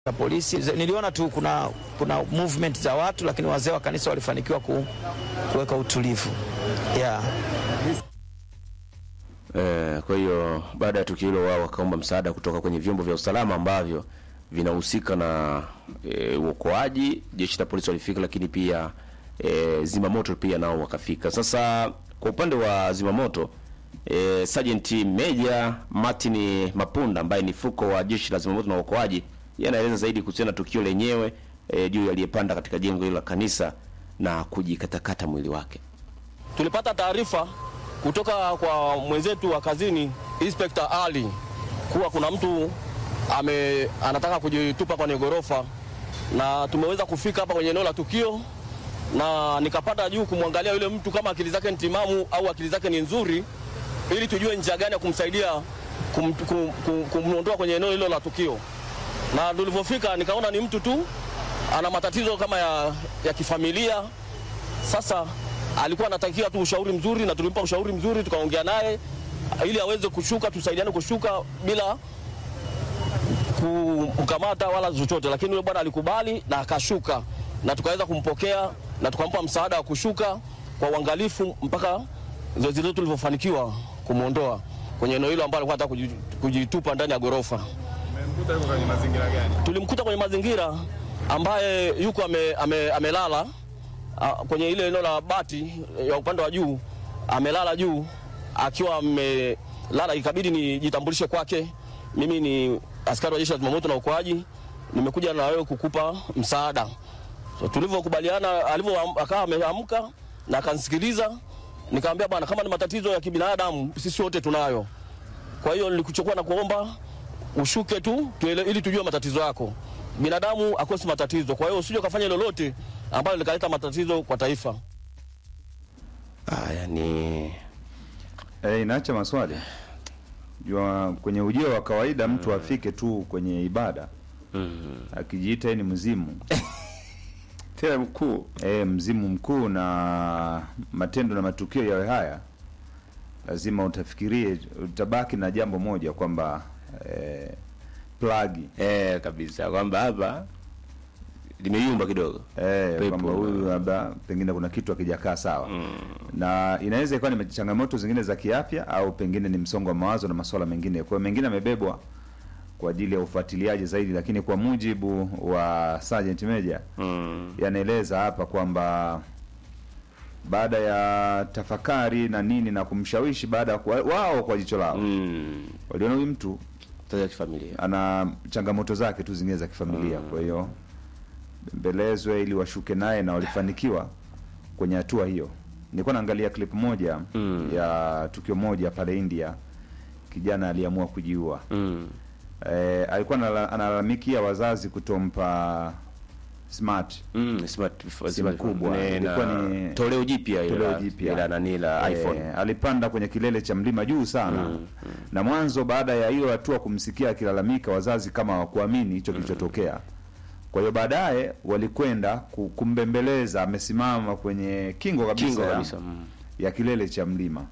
za polisi. Niliona tu kuna, kuna movement za watu, lakini wazee wa kanisa walifanikiwa ku, kuweka utulivu yeah. Eh, kwa hiyo baada ya tukio hilo wao wakaomba msaada kutoka kwenye vyombo vya usalama ambavyo vinahusika na eh, uokoaji. Jeshi la polisi walifika, lakini pia eh, zimamoto pia nao wakafika. Sasa kwa upande wa zimamoto eh, Sergeant Major Martin Mapunda ambaye ni fuko wa jeshi la zimamoto na uokoaji, yeye anaeleza zaidi kuhusiana na tukio lenyewe eh, juu aliyepanda katika jengo hilo la kanisa na kujikatakata mwili wake. Tulipata taarifa kutoka kwa mwenzetu wa kazini Inspector Ali kuwa kuna mtu ame, anataka kujitupa kwenye ghorofa, na tumeweza kufika hapa kwenye eneo la tukio, na nikapanda juu kumwangalia yule mtu kama akili zake ni timamu au akili zake ni nzuri, ili tujue njia gani ya kumsaidia kum, kum, kum, kumwondoa kwenye eneo hilo la tukio. Na tulivyofika nikaona ni mtu tu ana matatizo kama ya, ya kifamilia. Sasa alikuwa anatakiwa tu ushauri mzuri, na tulimpa ushauri mzuri, tukaongea naye ili aweze kushuka, tusaidiane kushuka bila kumkamata wala chochote, lakini yule bwana alikubali na akashuka, na tukaweza kumpokea na tukampa msaada wa kushuka kwa uangalifu mpaka zoezi letu lilivyofanikiwa kumwondoa kwenye eneo hilo ambalo alikuwa anataka kujitupa ndani ya ghorofa. Mmemkuta yuko kwenye mazingira gani? Tulimkuta kwenye mazingira ambaye yuko ame, ame, amelala a, kwenye ile eneo la bati ya upande wa juu, amelala juu akiwa amelala, ikabidi nijitambulishe kwake. Mimi ni askari wa jeshi la zimamoto na uokoaji, nimekuja na wewe kukupa msaada. So, tulivyokubaliana, alivyo akawa ameamka na akanisikiliza, nikamwambia bwana, kama ni matatizo ya kibinadamu sisi wote tunayo. Kwa hiyo nilikuchukua na kuomba ushuke tu tuele, ili tujue matatizo yako. Binadamu akosi matatizo, kwa hiyo usije ukafanya lolote ambalo likaleta matatizo kwa taifa. Ah, yani Eh, inaacha maswali. Jua kwenye ujio wa kawaida mtu afike tu kwenye ibada akijiita yeye ni mzimu tena mkuu eh, mzimu mkuu na matendo na matukio yawe haya, lazima utafikirie, utabaki na jambo moja kwamba eh, plagi eh, kabisa kwamba hapa limeyumba kidogo eh, Pepo. kwamba huyu labda pengine kuna kitu akijakaa sawa na inaweza ikawa ni changamoto zingine za kiafya au pengine ni msongo wa mawazo na masuala mengine. Kwa hiyo mengine amebebwa kwa ajili ya ufuatiliaji zaidi, lakini kwa mujibu wa Sergeant Major mm. yanaeleza hapa kwamba baada ya tafakari na nini na kumshawishi, baada ya kuwa- wao kwa jicho lao mm. waliona huyu mtu Tatizo la kifamilia ana changamoto zake tu zingine za kifamilia, kwa hiyo bembelezwe ili washuke naye, na walifanikiwa kwenye hatua hiyo. Nilikuwa naangalia clip moja Mm. ya tukio moja pale India, kijana aliamua kujiua. mm. E, alikuwa anala- analalamikia wazazi kutompa smart Mm. Smart, Simu smart kubwa. Ne, Ilikuwa na ni- toleo jipya ile toleo la- jipya. la nani la Eh, iPhone alipanda kwenye kilele cha mlima juu sana na mwanzo, baada ya hiyo hatua kumsikia akilalamika, wazazi kama hawakuamini hicho kilichotokea. Kwa hiyo baadaye walikwenda ku- kumbembeleza, amesimama kwenye kingo kabisa, kingo ya- kabisa mm. ya kilele cha mlima.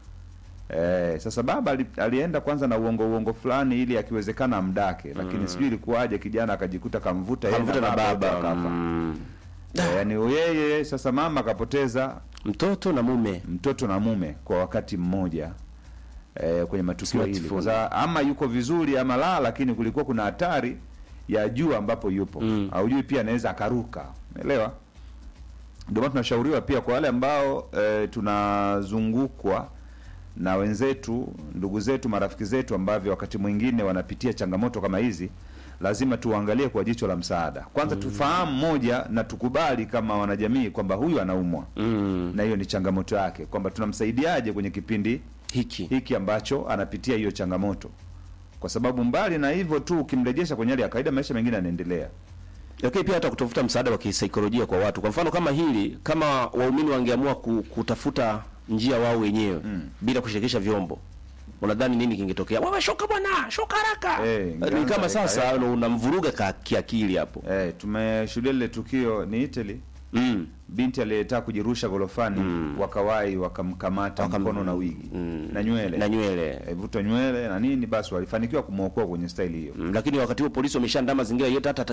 Eh, sasa baba ali, alienda kwanza na uongo uongo fulani ili akiwezekana amdake, lakini sijui ilikuwaje, kijana akajikuta kamvuta yeye Kamvuta na wote baba wakafa. mm. Eh, yaani yeye sasa mama akapoteza mtoto na mume mtoto na mume kwa wakati mmoja eh, kwenye matukio hili Smartphone. kwa sababu ama yuko vizuri ama la, lakini kulikuwa kuna hatari ya juu ambapo yupo Mm. haujui pia anaweza akaruka, umeelewa? Ndio maana tunashauriwa pia kwa wale ambao eh, tunazungukwa na wenzetu, ndugu zetu, marafiki zetu ambavyo wakati mwingine wanapitia changamoto kama hizi, lazima tuangalie kwa jicho la msaada. Kwanza tufahamu moja na tukubali kama wanajamii kwamba huyu anaumwa mm. na hiyo ni changamoto yake, kwamba tunamsaidiaje kwenye kipindi hiki hiki ambacho anapitia hiyo changamoto, kwa sababu mbali na hivyo tu, ukimrejesha kwenye hali ya kawaida, maisha mengine yanaendelea. lakini pia hata kutafuta msaada wa kisaikolojia kwa watu. Kwa mfano kama hili, kama waumini wangeamua ku- kutafuta njia wao wenyewe bila kushirikisha vyombo, unadhani nini kingetokea? Wewe shuka bwana, shuka haraka. Eh, Ni ingeanza kama eka- sasa unamvuruga ka- kiakili hapo. Eh, tumeshuhudia lile tukio ni Italy mm. binti aliyetaka kujirusha gorofani wakawai wakamkamata Wakam- mkono na wigi mm. na nywele na nywele Eh, vuta nywele na nini, basi walifanikiwa kumwokoa kwenye staili hiyo. mm. lakini wakati huo polisi wameshaandaa mazingira yote hata